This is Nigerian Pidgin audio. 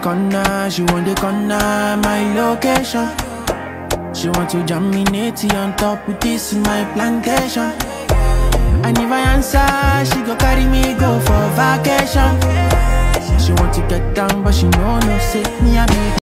corner, she want the corner, my location. She want to jam me natty on top with this my plantation. And if I answer, she go carry me go for vacation. She want to get down, but she know no say me I be